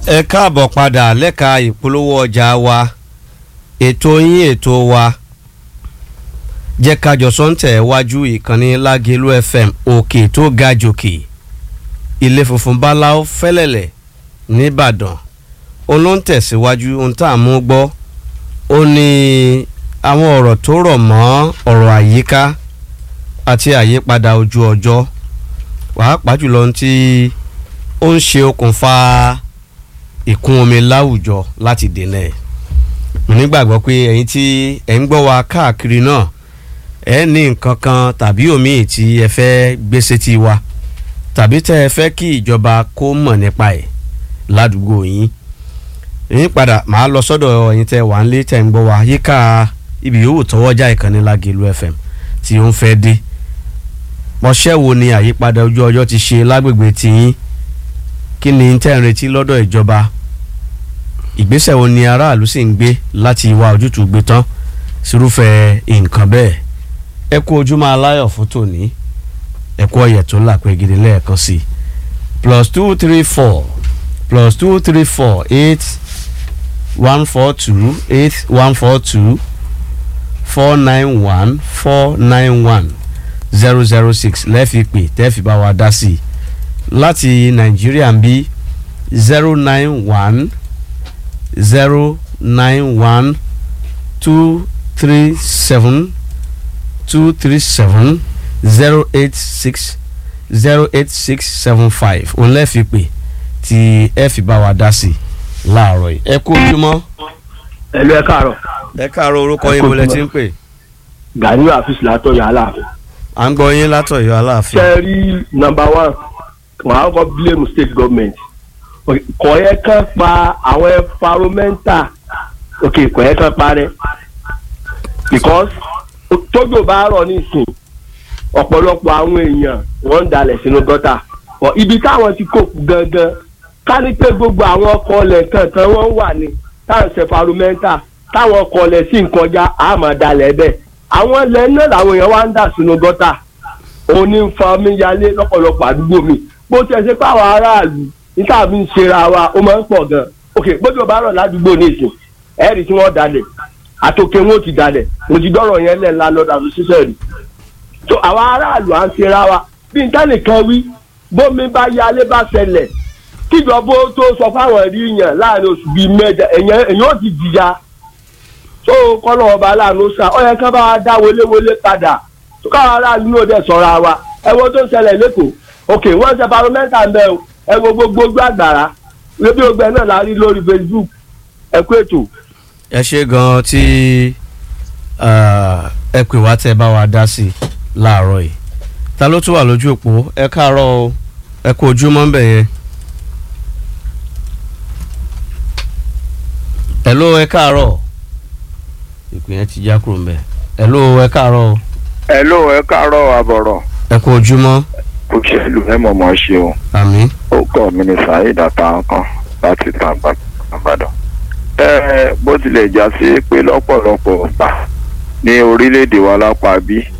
ẹ káàbọ̀ padà lẹ́ka ìpolówó ọjà wa ètò yín ètò wa jẹ́ kájọ sọ́ńtẹ̀ wájú ìkànnì lágẹ̀lú fm òkè tó ga jòkè ilé funfun báláú fẹ́lẹ̀lẹ̀ nìbàdàn olóńtẹ̀síwájú ohun tá a mú gbọ́ ó ní àwọn ọ̀rọ̀ tó rọ̀ mọ́ ọ̀rọ̀ àyíká àti àyípadà ojú ọjọ́ pàápàá jùlọ ohun tí ó ń ṣe okùnfà ìkún omi láwùjọ láti dènà ẹ̀ mo nígbàgbọ́ pé ẹ̀yin tí ẹ̀ ń gbọ́ wa káàkiri náà ẹ ní nǹkan kan tàbí òmíì tí ẹ fẹ́ gbé sétí wa tàbí tẹ́ ẹ fẹ́ kí ìjọba kó mọ̀ nípa ẹ̀ ládùúgbò yín yín padà màá lọ sọ́dọ̀ ẹ̀yin tẹ́ wà ń lé tẹ́ ń gbọ́ wa yíká ibi yòówù tọwọ́jà ìkànnì Lágelú FM tí ó ń fẹ́ dé mọṣẹ́ wo ni àyípadà ojú ọjọ́ ti ṣe lágbègbè tiyín kí ni tẹ́ ń retí lọ́dọ̀ ìjọba ìgbésẹ̀ wo ni aráàlú sì ń gbé láti wá ojútùú gbé tán sírúfẹ́ nǹkan bẹ́ẹ̀ ẹ kú ojúmọ́ aláyọ̀ fún tòní ẹ kú ọ̀yẹ̀ tó là pé gidi lẹ́ẹ̀kan sí plus two three four plus two three four eight one four two eight one four two four nine one four nine one zero zero six lẹ́ẹ̀fi pè tẹ́ẹ̀fi bá wa dá sí i láti nàìjíríà ń bí zero nine one zero nine one two three seven two three seven zero eight six zero eight six seven five òun lẹ́ẹ̀fi pè tí ẹ fi bá wa dá sí i láàárọ̀ yìí ẹ kú ojúmọ́. ẹlú ẹ káàárọ̀ ẹ káàárọ̀ orúkọ yín mo lẹ ti ń pè. Gani Afis látọ̀yọ̀ aláàfin. à ń gbọ́ yín látọ̀yọ̀ aláàfin. ṣe rí number one wọn á kọ́ blame state government kò yẹ kán pa àwọn environmental ok kò yẹ kán parẹ́ because tójò bá rọ̀ nísìn ọ̀pọ̀lọpọ̀ àwọn èèyàn wọ́n ń dalẹ̀ sínú gọ́tà ibi táwọn ti kó kú gangan ká ní pé gbogbo àwọn ọkọ̀ ọ̀lẹ̀ kankan wọ́n wà ní táwọn ṣe environmental táwọn ọkọ̀ ọ̀lẹ̀ sì ń kọjá àmọ́ dalẹ̀ bẹ́ẹ̀ àwọn ilẹ̀ náà làwọn èèyàn wá ń dà sínú gọ́tà òun ní fa omi yalé lọ́pọ̀lọpọ̀ àdúgbò mi bó tiẹ̀ ṣe pé àwọn aráàlú níta fi ń ṣera wa ó máa ń pọ̀ gan ok gbọ́dọ̀ bá rọ̀ ládùúgbò ní ìsìn ẹ̀rì tí wọ́n dalẹ̀ àtòkè wọn ò ti dalẹ̀ mo ti dọ́rọ̀ yẹn lẹ̀ ńlá lọ́dà tó ṣiṣẹ́ rí so àwọn aráàlú à ń ṣera wa bí n tẹ́nìkan wí bómi bá yalé bá ṣẹlẹ̀ kíjọba ó tó sọ fáwọn rí yàn láàrin oṣù bíi mẹ́jọ èèyàn ó ti jìyà tó kọ́nà ọba aláàánú sá ọ yẹ ká bá wa dá wọléwọlé padà tó káwọn aráàlú náà dẹ̀ sọ̀rọ̀ àwa ẹ wo tó ń ṣẹlẹ̀ lẹ́kọ̀ọ́ ok wọ́n ṣe paromẹ́ntà ń bẹ o ẹ wo gbogbo àgbàrá ebi ogbẹ náà la rí lórí Facebook ẹ kú ètò. ẹ ṣe gan-an tí ẹ pè wá tẹ bá wa dá sí i láàárọ̀ yìí ta ló tún wà lójú òpó ẹ káàárọ̀ o ẹ kú ojúmọ́ ń bẹ̀ yẹn. hello ẹ káàárọ̀ ìpè yẹn ti já kúrò mbẹ hello ẹ káàárọ̀ o. hello ẹ káàárọ̀ àbọ̀rọ̀. ẹ kú ojúmọ́. òṣèlú ẹ mọ̀mọ́ ṣe o. àmín. ó kọ́ mi ní saheed àtàkàn láti tàǹgbà àbàdàn. ẹ bó tilẹ̀ já sí pé lọ́pọ̀lọpọ̀ gbà ní orílẹ̀-èdè wa lápá bí